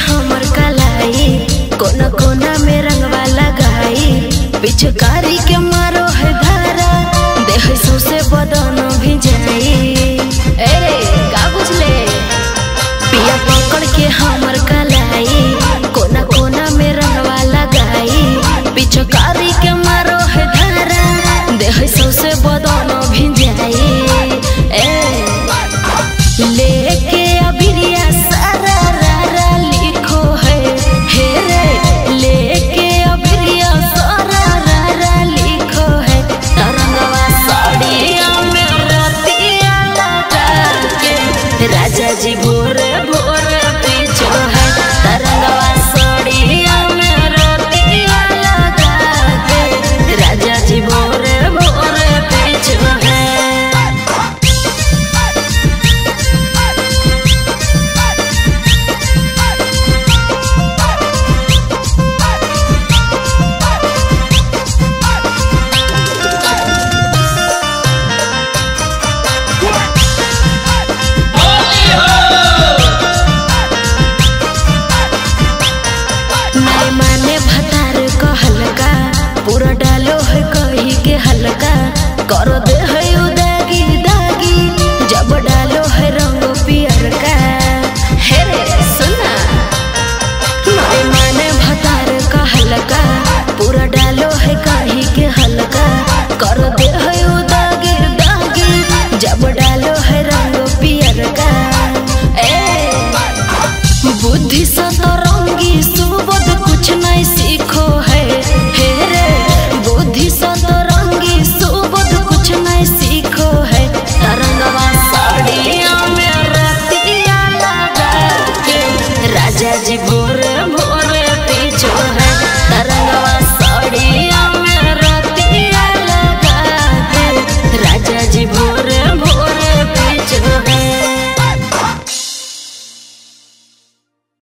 हमर कलाई कोना कोना में रंगवा लगाई पिचकारी के मारो है धारा देह सौसे बदन भी जाई अरे का बुझले पिया पकड़ के हमर कलाई कोना कोना में रंगवा लगाई पिचकारी के मारो है धारा देह सौसे बदन भी जाई ए लेके अबिरिया सारा रारा लिखो है हे रे लेके अबिरिया सारा रारा लिखो है तरंगवा साड़िया में रतिया लगा के राजा जी भोरे भोरे पीछो है तरंगवा साड़िया में रतिया लगा के राजा जी भोरे भोरे पीछो है नहीं माने भतार को हल्का पूरा डालो है कही के हल्का करो दे है